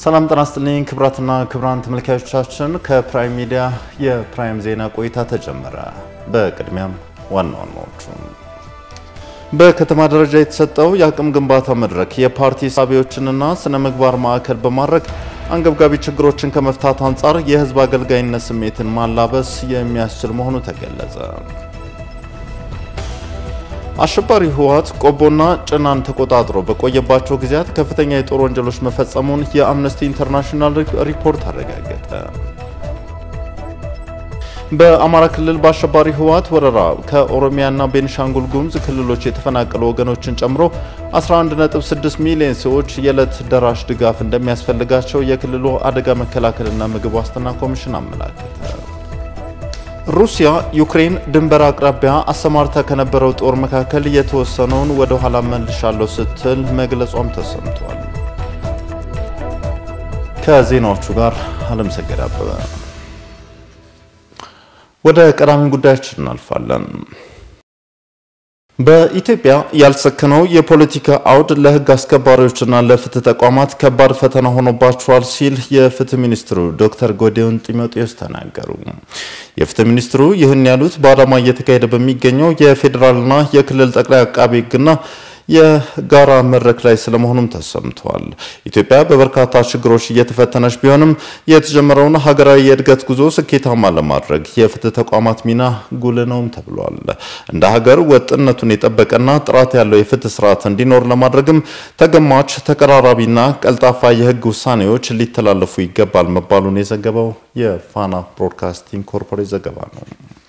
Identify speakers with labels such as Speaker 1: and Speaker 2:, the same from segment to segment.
Speaker 1: ሰላም ጤና ይስጥልኝ ክቡራትና ክቡራን ተመልካዮቻችን፣ ከፕራይም ሚዲያ የፕራይም ዜና ቆይታ ተጀመረ። በቅድሚያም ዋና ዋናዎቹ በከተማ ደረጃ የተሰጠው የአቅም ግንባታ መድረክ የፓርቲ ሳቢዎችንና ስነ ምግባር ማዕከል በማድረግ አንገብጋቢ ችግሮችን ከመፍታት አንጻር የሕዝብ አገልጋይነት ስሜትን ማላበስ የሚያስችል መሆኑ ተገለጸ። አሸባሪ ህወሓት ቆቦና ጭናን ተቆጣጥሮ በቆየባቸው ጊዜያት ከፍተኛ የጦር ወንጀሎች መፈጸሙን የአምነስቲ ኢንተርናሽናል ሪፖርት አረጋገጠ። በአማራ ክልል በአሸባሪ ህወሓት ወረራ ከኦሮሚያና ቤኒሻንጉል ጉሙዝ ክልሎች የተፈናቀሉ ወገኖችን ጨምሮ 11.6 ሚሊዮን ሰዎች የዕለት ደራሽ ድጋፍ እንደሚያስፈልጋቸው የክልሉ አደጋ መከላከልና ምግብ ዋስትና ኮሚሽን አመላከተ። ሩሲያ ዩክሬን ድንበር አቅራቢያ አሰማርታ ከነበረው ጦር መካከል የተወሰነውን ወደ ኋላ መልሻለሁ ስትል መግለጿም ተሰምቷል። ከዜናዎቹ ጋር አለምሰገድ አበበ። ወደ ቀዳሚ ጉዳያችን እናልፋለን። በኢትዮጵያ ያልሰከነው የፖለቲካ አውድ ለሕግ አስከባሪዎችና ለፍትህ ተቋማት ከባድ ፈተና ሆኖባቸዋል ሲል የፍትህ ሚኒስትሩ ዶክተር ጎዲዮን ጢሞቴዎስ ተናገሩ። የፍትህ ሚኒስትሩ ይህን ያሉት በአዳማ እየተካሄደ በሚገኘው የፌዴራልና የክልል ጠቅላይ አቃቤ ሕግና የጋራ መድረክ ላይ ስለመሆኑም ተሰምቷል። ኢትዮጵያ በበርካታ ችግሮች እየተፈተነች ቢሆንም የተጀመረውን ሀገራዊ የእድገት ጉዞ ስኬታማ ለማድረግ የፍትህ ተቋማት ሚና ጉልህ ነውም ተብሏል። እንደ ሀገር ወጥነቱን የጠበቀና ጥራት ያለው የፍትህ ስርዓት እንዲኖር ለማድረግም ተገማች፣ ተቀራራቢና ቀልጣፋ የህግ ውሳኔዎች ሊተላለፉ ይገባል መባሉን የዘገበው የፋና ብሮድካስቲንግ ኮርፖሬት ዘገባ ነው።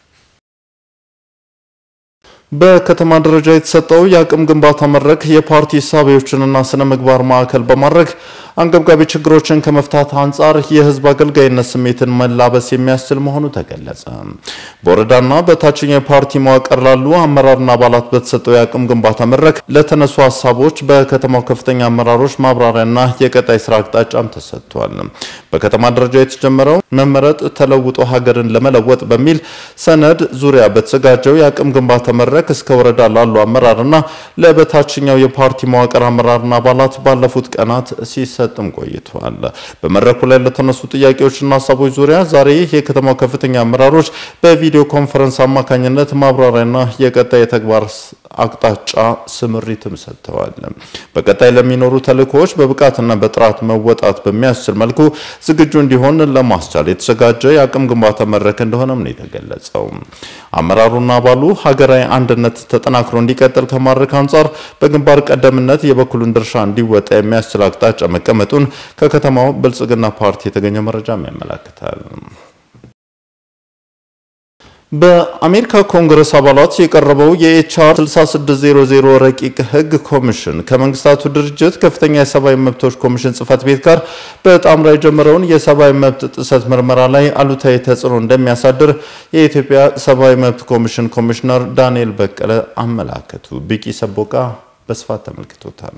Speaker 1: በከተማ ደረጃ የተሰጠው የአቅም ግንባታ መድረክ የፓርቲ እሳቤዎችንና ስነ ምግባር ማዕከል በማድረግ አንገብጋቢ ችግሮችን ከመፍታት አንጻር የህዝብ አገልጋይነት ስሜትን መላበስ የሚያስችል መሆኑ ተገለጸ። በወረዳና በታችኛው የፓርቲ መዋቅር ላሉ አመራርና አባላት በተሰጠው የአቅም ግንባታ መድረክ ለተነሱ ሀሳቦች በከተማው ከፍተኛ አመራሮች ማብራሪያና የቀጣይ ስራ አቅጣጫም ተሰጥቷል። በከተማ ደረጃ የተጀመረው መመረጥ ተለውጦ ሀገርን ለመለወጥ በሚል ሰነድ ዙሪያ በተዘጋጀው የአቅም ግንባታ መድረክ እስከ ወረዳ ላሉ አመራርና ለበታችኛው የፓርቲ መዋቅር አመራርና አባላት ባለፉት ቀናት ሲሰጥም ቆይተዋል። በመድረኩ ላይ ለተነሱ ጥያቄዎችና ሀሳቦች ዙሪያ ዛሬ የከተማው ከፍተኛ አመራሮች በቪዲዮ ኮንፈረንስ አማካኝነት ማብራሪያና የቀጣይ የተግባር አቅጣጫ ስምሪትም ሰጥተዋል። በቀጣይ ለሚኖሩ ተልእኮዎች በብቃትና በጥራት መወጣት በሚያስችል መልኩ ዝግጁ እንዲሆን ለማስቻል የተዘጋጀ የአቅም ግንባታ መድረክ እንደሆነም ነው የተገለጸው። አመራሩና አባሉ ሀገራዊ አንድነት ተጠናክሮ እንዲቀጥል ከማድረግ አንጻር በግንባር ቀደምነት የበኩሉን ድርሻ እንዲወጣ የሚያስችል አቅጣጫ መቀመጡን ከከተማው ብልጽግና ፓርቲ የተገኘ መረጃም ያመላክታል። በአሜሪካ ኮንግረስ አባላት የቀረበው የኤችአር 6600 ረቂቅ ሕግ ኮሚሽን ከመንግስታቱ ድርጅት ከፍተኛ የሰብአዊ መብቶች ኮሚሽን ጽህፈት ቤት ጋር በጣምራ የጀመረውን የሰብአዊ መብት ጥሰት ምርመራ ላይ አሉታዊ ተጽዕኖ እንደሚያሳድር የኢትዮጵያ ሰብአዊ መብት ኮሚሽን ኮሚሽነር ዳንኤል በቀለ አመላከቱ። ቢቂ ሰቦቃ በስፋት ተመልክቶታል።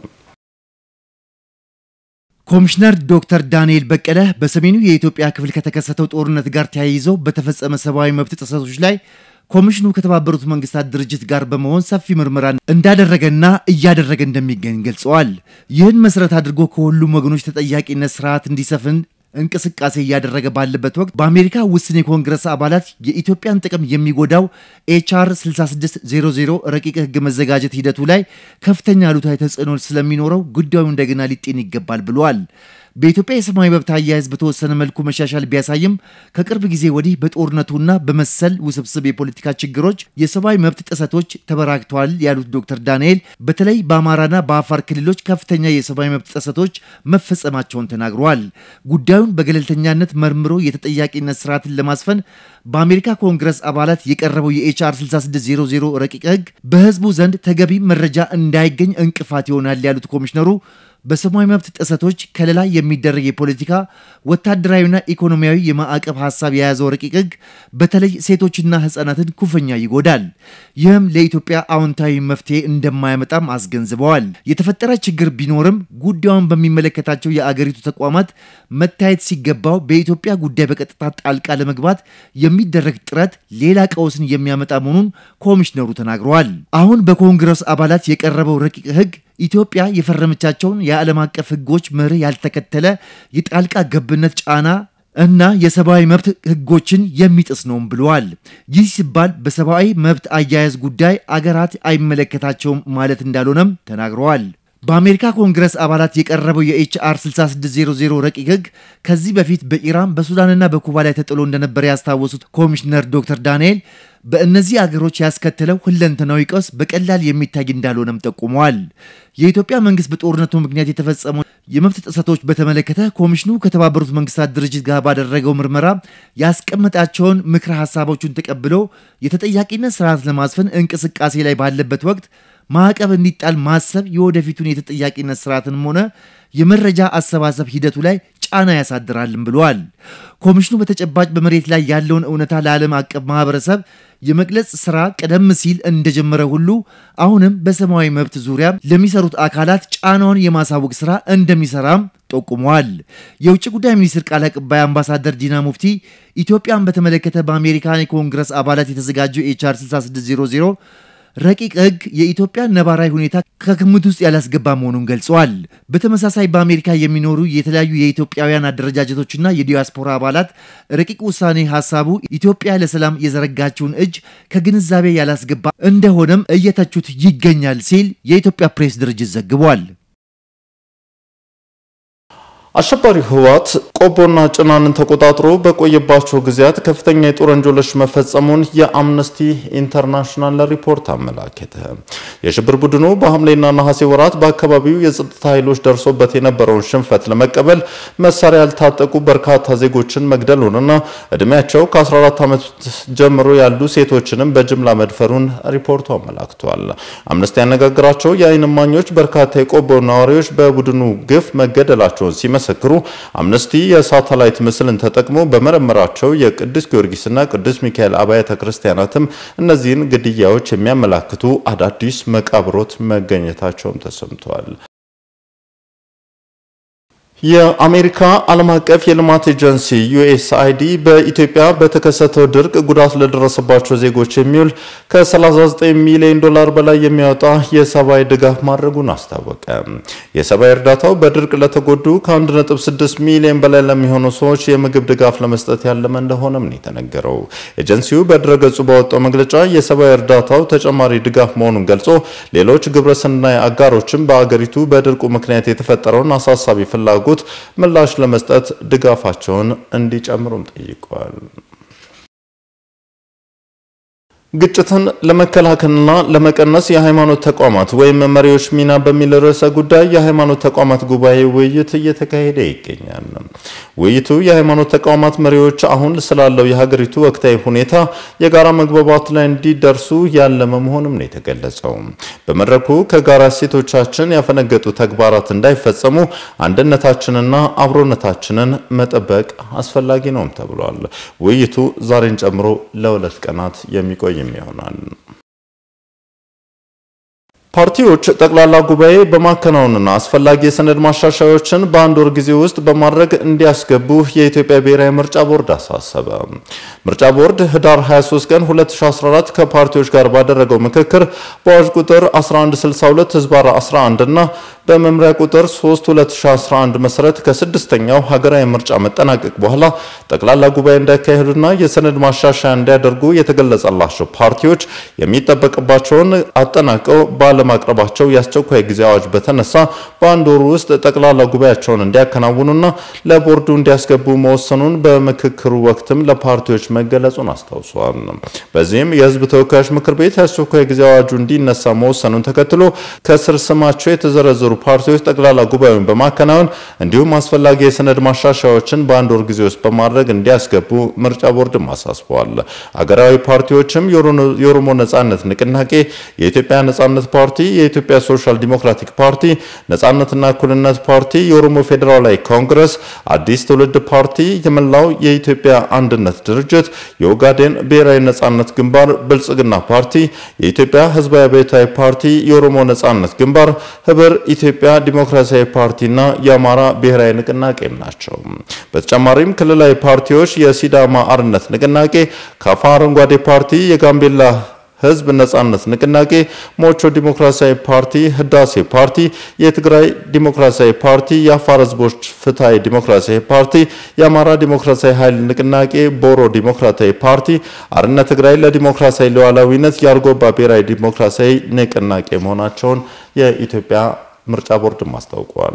Speaker 2: ኮሚሽነር ዶክተር ዳንኤል በቀለ በሰሜኑ የኢትዮጵያ ክፍል ከተከሰተው ጦርነት ጋር ተያይዘው በተፈጸመ ሰብአዊ መብት ጥሰቶች ላይ ኮሚሽኑ ከተባበሩት መንግስታት ድርጅት ጋር በመሆን ሰፊ ምርመራ እንዳደረገና እያደረገ እንደሚገኝ ገልጸዋል። ይህን መሰረት አድርጎ ከሁሉም ወገኖች ተጠያቂነት ስርዓት እንዲሰፍን እንቅስቃሴ እያደረገ ባለበት ወቅት በአሜሪካ ውስን የኮንግረስ አባላት የኢትዮጵያን ጥቅም የሚጎዳው ኤችአር 6600 ረቂቅ ህግ መዘጋጀት ሂደቱ ላይ ከፍተኛ አሉታዊ ተጽዕኖ ስለሚኖረው ጉዳዩ እንደገና ሊጤን ይገባል ብለዋል። በኢትዮጵያ የሰብአዊ መብት አያያዝ በተወሰነ መልኩ መሻሻል ቢያሳይም ከቅርብ ጊዜ ወዲህ በጦርነቱና በመሰል ውስብስብ የፖለቲካ ችግሮች የሰብአዊ መብት ጥሰቶች ተበራክተዋል ያሉት ዶክተር ዳንኤል በተለይ በአማራና በአፋር ክልሎች ከፍተኛ የሰብአዊ መብት ጥሰቶች መፈጸማቸውን ተናግረዋል። ጉዳዩን በገለልተኛነት መርምሮ የተጠያቂነት ስርዓትን ለማስፈን በአሜሪካ ኮንግረስ አባላት የቀረበው የኤችአር 6600 ረቂቅ ህግ በህዝቡ ዘንድ ተገቢ መረጃ እንዳይገኝ እንቅፋት ይሆናል ያሉት ኮሚሽነሩ በሰብአዊ መብት ጥሰቶች ከለላ የሚደረግ የፖለቲካ ወታደራዊና ኢኮኖሚያዊ የማዕቀብ ሀሳብ የያዘው ረቂቅ ህግ በተለይ ሴቶችና ህጻናትን ኩፍኛ ይጎዳል። ይህም ለኢትዮጵያ አዎንታዊ መፍትሄ እንደማያመጣም አስገንዝበዋል። የተፈጠረ ችግር ቢኖርም ጉዳዩን በሚመለከታቸው የአገሪቱ ተቋማት መታየት ሲገባው በኢትዮጵያ ጉዳይ በቀጥታ ጣልቃ ለመግባት የሚደረግ ጥረት ሌላ ቀውስን የሚያመጣ መሆኑን ኮሚሽነሩ ተናግረዋል። አሁን በኮንግረስ አባላት የቀረበው ረቂቅ ህግ ኢትዮጵያ የፈረመቻቸውን የዓለም አቀፍ ሕጎች መርህ ያልተከተለ የጣልቃ ገብነት ጫና እና የሰብአዊ መብት ሕጎችን የሚጥስ ነውም ብለዋል። ይህ ሲባል በሰብአዊ መብት አያያዝ ጉዳይ አገራት አይመለከታቸውም ማለት እንዳልሆነም ተናግረዋል። በአሜሪካ ኮንግረስ አባላት የቀረበው የኤችአር 6600 ረቂቅ ሕግ ከዚህ በፊት በኢራን በሱዳንና በኩባ ላይ ተጥሎ እንደነበረ ያስታወሱት ኮሚሽነር ዶክተር ዳንኤል በእነዚህ አገሮች ያስከተለው ሁለንተናዊ ቀውስ በቀላል የሚታይ እንዳልሆነም ጠቁመዋል። የኢትዮጵያ መንግስት በጦርነቱ ምክንያት የተፈጸሙ የመብት ጥሰቶች በተመለከተ ኮሚሽኑ ከተባበሩት መንግስታት ድርጅት ጋር ባደረገው ምርመራ ያስቀመጣቸውን ምክረ ሀሳቦቹን ተቀብሎ የተጠያቂነት ስርዓት ለማስፈን እንቅስቃሴ ላይ ባለበት ወቅት ማዕቀብ እንዲጣል ማሰብ የወደፊቱን የተጠያቂነት ስርዓትንም ሆነ የመረጃ አሰባሰብ ሂደቱ ላይ ጫና ያሳድራልም ብለዋል። ኮሚሽኑ በተጨባጭ በመሬት ላይ ያለውን እውነታ ለዓለም አቀፍ ማህበረሰብ የመግለጽ ስራ ቀደም ሲል እንደጀመረ ሁሉ አሁንም በሰብአዊ መብት ዙሪያ ለሚሰሩት አካላት ጫናውን የማሳወቅ ስራ እንደሚሰራም ጠቁመዋል። የውጭ ጉዳይ ሚኒስትር ቃል አቀባይ አምባሳደር ዲና ሙፍቲ ኢትዮጵያን በተመለከተ በአሜሪካን የኮንግረስ አባላት የተዘጋጀው ኤችአር 6600 ረቂቅ ሕግ የኢትዮጵያን ነባራዊ ሁኔታ ከግምት ውስጥ ያላስገባ መሆኑን ገልጸዋል። በተመሳሳይ በአሜሪካ የሚኖሩ የተለያዩ የኢትዮጵያውያን አደረጃጀቶችና የዲያስፖራ አባላት ረቂቅ ውሳኔ ሀሳቡ ኢትዮጵያ ለሰላም የዘረጋችውን እጅ ከግንዛቤ ያላስገባ እንደሆነም እየተቹት ይገኛል ሲል የኢትዮጵያ ፕሬስ ድርጅት ዘግቧል።
Speaker 1: አሸባሪው ህወሓት ቆቦና ጭናንን ተቆጣጥሮ በቆየባቸው ጊዜያት ከፍተኛ የጦር ወንጀሎች መፈጸሙን የአምነስቲ ኢንተርናሽናል ሪፖርት አመላከተ። የሽብር ቡድኑ በሐምሌና ነሐሴ ወራት በአካባቢው የጸጥታ ኃይሎች ደርሶበት የነበረውን ሽንፈት ለመቀበል መሳሪያ ያልታጠቁ በርካታ ዜጎችን መግደሉንና እድሜያቸው ከ14 ዓመት ጀምሮ ያሉ ሴቶችንም በጅምላ መድፈሩን ሪፖርቱ አመላክቷል። አምነስቲ ያነጋግራቸው የዓይን እማኞች በርካታ የቆቦ ነዋሪዎች በቡድኑ ግፍ መገደላቸውን ሲመ ሲመሰክሩ አምነስቲ የሳተላይት ምስልን ተጠቅሞ በመረመራቸው የቅዱስ ጊዮርጊስና ቅዱስ ሚካኤል አብያተ ክርስቲያናትም እነዚህን ግድያዎች የሚያመላክቱ አዳዲስ መቃብሮት መገኘታቸውም ተሰምተዋል። የአሜሪካ ዓለም አቀፍ የልማት ኤጀንሲ ዩኤስአይዲ በኢትዮጵያ በተከሰተው ድርቅ ጉዳት ለደረሰባቸው ዜጎች የሚውል ከ39 ሚሊዮን ዶላር በላይ የሚያወጣ የሰብአዊ ድጋፍ ማድረጉን አስታወቀ። የሰብአዊ እርዳታው በድርቅ ለተጎዱ ከ1.6 ሚሊዮን በላይ ለሚሆኑ ሰዎች የምግብ ድጋፍ ለመስጠት ያለመ እንደሆነም ነው የተነገረው። ኤጀንሲው በድረገጹ ባወጣው መግለጫ የሰብአዊ እርዳታው ተጨማሪ ድጋፍ መሆኑን ገልጾ ሌሎች ግብረሰናይ አጋሮችም በአገሪቱ በድርቁ ምክንያት የተፈጠረውን አሳሳቢ ፍላጎት ምላሽ ለመስጠት ድጋፋቸውን እንዲጨምሩም ጠይቀዋል። ግጭትን ለመከላከልና ለመቀነስ የሃይማኖት ተቋማት ወይም መሪዎች ሚና በሚል ርዕሰ ጉዳይ የሃይማኖት ተቋማት ጉባኤ ውይይት እየተካሄደ ይገኛል። ውይይቱ የሃይማኖት ተቋማት መሪዎች አሁን ስላለው የሀገሪቱ ወቅታዊ ሁኔታ የጋራ መግባባት ላይ እንዲደርሱ ያለመ መሆኑም ነው የተገለጸው። በመድረኩ ከጋራ እሴቶቻችን ያፈነገጡ ተግባራት እንዳይፈጸሙ አንድነታችንና አብሮነታችንን መጠበቅ አስፈላጊ ነውም ተብሏል። ውይይቱ ዛሬን ጨምሮ ለሁለት ቀናት የሚቆይ ይሆናል። ፓርቲዎች ጠቅላላ ጉባኤ በማከናወንና አስፈላጊ የሰነድ ማሻሻያዎችን በአንድ ወር ጊዜ ውስጥ በማድረግ እንዲያስገቡ የኢትዮጵያ ብሔራዊ ምርጫ ቦርድ አሳሰበ። ምርጫ ቦርድ ህዳር 23 ቀን 2014 ከፓርቲዎች ጋር ባደረገው ምክክር በአዋጅ ቁጥር 1162 ህዝባር 11 እና በመምሪያ ቁጥር 3 2011 መሰረት ከስድስተኛው ሀገራዊ ምርጫ መጠናቀቅ በኋላ ጠቅላላ ጉባኤ እንዳያካሄዱና የሰነድ ማሻሻያ እንዲያደርጉ የተገለጸላቸው ፓርቲዎች የሚጠበቅባቸውን አጠናቀው ባለማቅረባቸው የአስቸኳይ ጊዜ አዋጅ በተነሳ በአንድ ወር ውስጥ ጠቅላላ ጉባኤያቸውን እንዲያከናውኑና ለቦርዱ እንዲያስገቡ መወሰኑን በምክክሩ ወቅትም ለፓርቲዎች መገለጹን አስታውሰዋል። በዚህም የህዝብ ተወካዮች ምክር ቤት የአስቸኳይ ጊዜ አዋጁ እንዲነሳ መወሰኑን ተከትሎ ከስር ስማቸው የተዘረዘሩ ፓርቲዎች ጠቅላላ ጉባኤውን በማከናወን እንዲሁም አስፈላጊ የሰነድ ማሻሻያዎችን በአንድ ወር ጊዜ ውስጥ በማድረግ እንዲያስገቡ ምርጫ ቦርድም አሳስበዋል። አገራዊ ፓርቲዎችም የኦሮሞ ነጻነት ንቅናቄ፣ የኢትዮጵያ ነጻነት ፓርቲ፣ የኢትዮጵያ ሶሻል ዲሞክራቲክ ፓርቲ፣ ነጻነትና እኩልነት ፓርቲ፣ የኦሮሞ ፌዴራላዊ ኮንግረስ፣ አዲስ ትውልድ ፓርቲ፣ የመላው የኢትዮጵያ አንድነት ድርጅት፣ የኦጋዴን ብሔራዊ ነጻነት ግንባር፣ ብልጽግና ፓርቲ፣ የኢትዮጵያ ህዝባዊ አብዮታዊ ፓርቲ፣ የኦሮሞ ነጻነት ግንባር፣ ህብር ኢትዮጵያ ዲሞክራሲያዊ ፓርቲና የአማራ ብሔራዊ ንቅናቄም ናቸው። በተጨማሪም ክልላዊ ፓርቲዎች የሲዳማ አርነት ንቅናቄ፣ ካፋ አረንጓዴ ፓርቲ፣ የጋምቤላ ህዝብ ነጻነት ንቅናቄ፣ ሞቾ ዲሞክራሲያዊ ፓርቲ፣ ህዳሴ ፓርቲ፣ የትግራይ ዲሞክራሲያዊ ፓርቲ፣ የአፋር ህዝቦች ፍትሐዊ ዲሞክራሲያዊ ፓርቲ፣ የአማራ ዲሞክራሲያዊ ኃይል ንቅናቄ፣ ቦሮ ዲሞክራሲያዊ ፓርቲ፣ አርነት ትግራይ ለዲሞክራሲያዊ ሉዓላዊነት፣ የአርጎባ ብሔራዊ ዲሞክራሲያዊ ንቅናቄ መሆናቸውን የኢትዮጵያ ምርጫ ቦርድም አስታውቋል።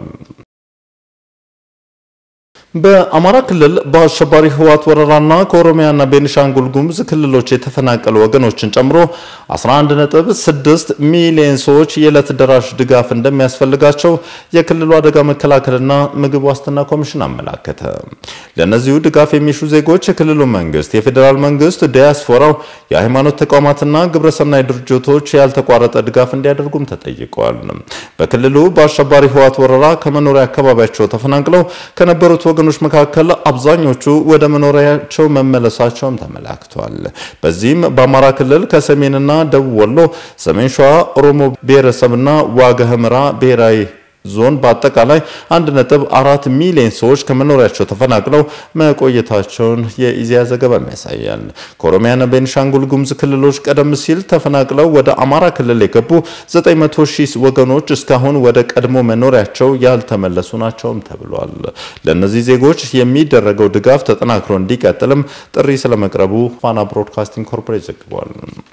Speaker 1: በአማራ ክልል በአሸባሪ ህወሓት ወረራና ከኦሮሚያና ቤኒሻንጉል ጉሙዝ ክልሎች የተፈናቀሉ ወገኖችን ጨምሮ 11.6 ሚሊዮን ሰዎች የዕለት ደራሽ ድጋፍ እንደሚያስፈልጋቸው የክልሉ አደጋ መከላከልና ምግብ ዋስትና ኮሚሽን አመላከተ። ለእነዚሁ ድጋፍ የሚሹ ዜጎች የክልሉ መንግስት፣ የፌዴራል መንግስት፣ ዲያስፖራው፣ የሃይማኖት ተቋማትና ግብረሰናይ ድርጅቶች ያልተቋረጠ ድጋፍ እንዲያደርጉም ተጠይቀዋል። በክልሉ በአሸባሪ ህወሓት ወረራ ከመኖሪያ አካባቢያቸው ተፈናቅለው ከነበሩት ወገኖች መካከል አብዛኞቹ ወደ መኖሪያቸው መመለሳቸውም ተመላክቷል። በዚህም በአማራ ክልል ከሰሜንና ደቡብ ወሎ፣ ሰሜን ሸዋ ኦሮሞ ብሔረሰብና ዋግ ኽምራ ብሔራዊ ዞን በአጠቃላይ 1.4 ሚሊዮን ሰዎች ከመኖሪያቸው ተፈናቅለው መቆየታቸውን የኢዜአ ዘገባም ያሳያል። ከኦሮሚያና ቤኒሻንጉል ጉሙዝ ክልሎች ቀደም ሲል ተፈናቅለው ወደ አማራ ክልል የገቡ 900 ሺህ ወገኖች እስካሁን ወደ ቀድሞ መኖሪያቸው ያልተመለሱ ናቸውም ተብሏል። ለእነዚህ ዜጎች የሚደረገው ድጋፍ ተጠናክሮ እንዲቀጥልም ጥሪ ስለመቅረቡ ፋና ብሮድካስቲንግ ኮርፖሬት ዘግቧል።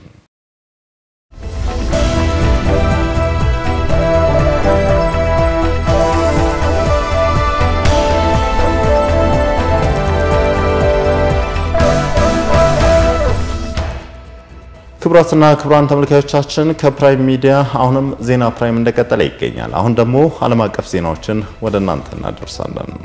Speaker 1: ክቡራትና ክቡራን ተመልካዮቻችን ከፕራይም ሚዲያ አሁንም ዜና ፕራይም እንደቀጠለ ይገኛል። አሁን ደግሞ ዓለም አቀፍ ዜናዎችን ወደ እናንተ እናደርሳለን።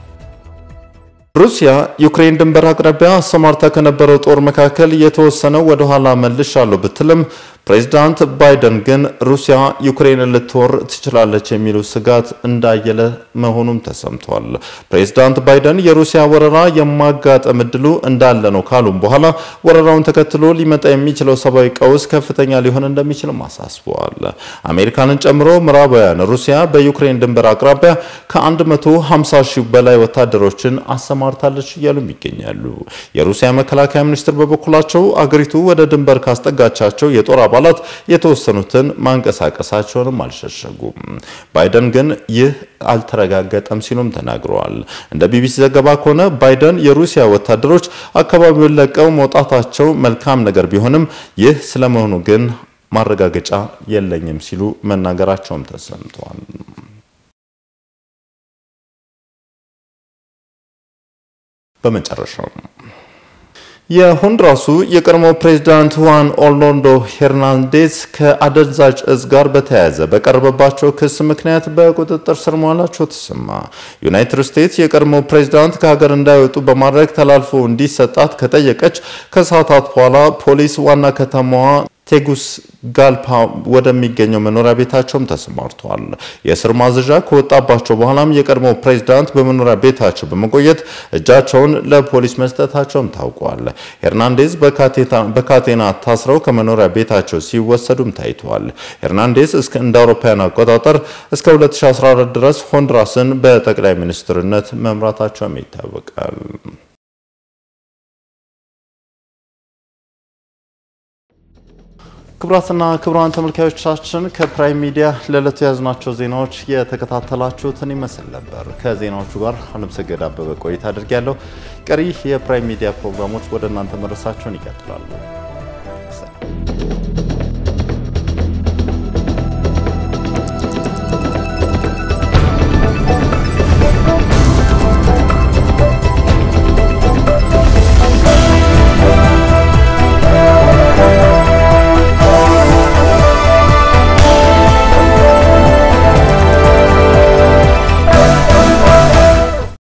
Speaker 1: ሩሲያ ዩክሬን ድንበር አቅራቢያ አሰማርታ ከነበረው ጦር መካከል የተወሰነው ወደ ኋላ መልሻለሁ ብትልም ፕሬዚዳንት ባይደን ግን ሩሲያ ዩክሬንን ልትወር ትችላለች የሚሉ ስጋት እንዳየለ መሆኑም ተሰምቷል። ፕሬዚዳንት ባይደን የሩሲያ ወረራ የማጋጠም እድሉ እንዳለ ነው ካሉም በኋላ ወረራውን ተከትሎ ሊመጣ የሚችለው ሰብአዊ ቀውስ ከፍተኛ ሊሆን እንደሚችልም አሳስበዋል። አሜሪካንን ጨምሮ ምዕራባውያን ሩሲያ በዩክሬን ድንበር አቅራቢያ ከ150 ሺህ በላይ ወታደሮችን አሰማርታለች እያሉም ይገኛሉ። የሩሲያ መከላከያ ሚኒስትር በበኩላቸው አገሪቱ ወደ ድንበር ካስጠጋቻቸው የጦር አባላት የተወሰኑትን ማንቀሳቀሳቸውንም አልሸሸጉም። ባይደን ግን ይህ አልተረጋገጠም ሲሉም ተናግረዋል። እንደ ቢቢሲ ዘገባ ከሆነ ባይደን የሩሲያ ወታደሮች አካባቢውን ለቀው መውጣታቸው መልካም ነገር ቢሆንም ይህ ስለመሆኑ ግን ማረጋገጫ የለኝም ሲሉ መናገራቸውም ተሰምተዋል። በመጨረሻው የሆንዱራሱ የቀድሞ ፕሬዝዳንት ሁዋን ኦርላንዶ ሄርናንዴዝ ከአደንዛዥ እጽ ጋር በተያያዘ በቀረበባቸው ክስ ምክንያት በቁጥጥር ስር መዋላቸው ተሰማ። ዩናይትድ ስቴትስ የቀድሞ ፕሬዝዳንት ከሀገር እንዳይወጡ በማድረግ ተላልፎ እንዲሰጣት ከጠየቀች ከሰዓታት በኋላ ፖሊስ ዋና ከተማዋ ቴጉስ ጋልፓ ወደሚገኘው መኖሪያ ቤታቸውም ተሰማርተዋል። የእስር ማዘዣ ከወጣባቸው በኋላም የቀድሞ ፕሬዝዳንት በመኖሪያ ቤታቸው በመቆየት እጃቸውን ለፖሊስ መስጠታቸውም ታውቋል። ሄርናንዴዝ በካቴና ታስረው ከመኖሪያ ቤታቸው ሲወሰዱም ታይተዋል። ሄርናንዴዝ እስከ እንደ አውሮፓውያን አቆጣጠር እስከ 2014 ድረስ ሆንዱራስን በጠቅላይ ሚኒስትርነት መምራታቸውም ይታወቃል። ክቡራትና ክቡራን ተመልካዮቻችን ከፕራይም ሚዲያ ለዕለቱ የያዝናቸው ዜናዎች የተከታተላችሁትን ይመስል ነበር። ከዜናዎቹ ጋር አለምሰገድ አበበ ቆይታ አድርጌያለሁ። ቀሪ የፕራይም ሚዲያ ፕሮግራሞች ወደ እናንተ መድረሳቸውን ይቀጥላሉ።